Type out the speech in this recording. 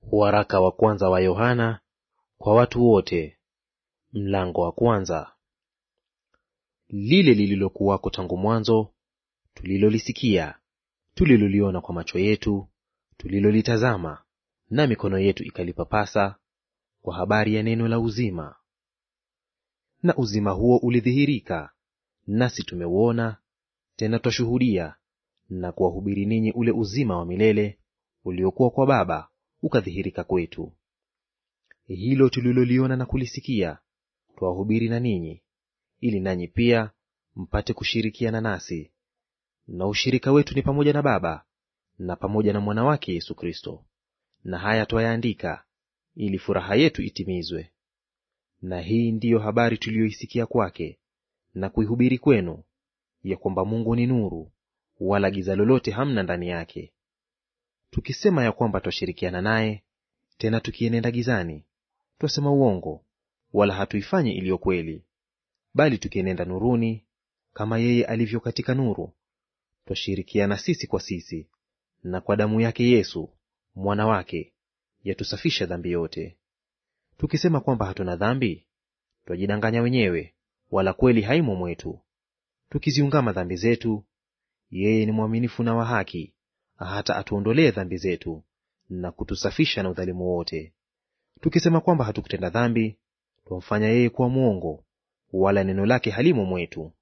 Waraka wa kwanza wa Yohana kwa watu wote, mlango wa kwanza. Lile lililokuwako tangu mwanzo, tulilolisikia, tuliloliona kwa macho yetu, tulilolitazama na mikono yetu ikalipapasa, kwa habari ya neno la uzima. Na uzima huo ulidhihirika, nasi tumeuona, tena twashuhudia na kuwahubiri ninyi ule uzima wa milele uliokuwa kwa Baba ukadhihirika kwetu. Hilo tuliloliona na kulisikia twawahubiri na ninyi, ili nanyi pia mpate kushirikiana nasi. Na ushirika wetu ni pamoja na Baba na pamoja na mwana wake Yesu Kristo. Na haya twayaandika ili furaha yetu itimizwe. Na hii ndiyo habari tuliyoisikia kwake na kuihubiri kwenu, ya kwamba Mungu ni nuru, wala giza lolote hamna ndani yake. Tukisema ya kwamba twashirikiana naye, tena tukienenda gizani, twasema uongo, wala hatuifanyi iliyo kweli. Bali tukienenda nuruni, kama yeye alivyo katika nuru, twashirikiana sisi kwa sisi. Na kwa damu yake Yesu mwana wake yatusafisha dhambi yote. Tukisema kwamba hatuna dhambi, twajidanganya wenyewe, wala kweli haimo mwetu. Tukiziungama dhambi zetu, yeye ni mwaminifu na wa haki, hata atuondolee dhambi zetu na kutusafisha na udhalimu wote. Tukisema kwamba hatukutenda dhambi, twamfanya yeye kuwa mwongo, wala neno lake halimo mwetu.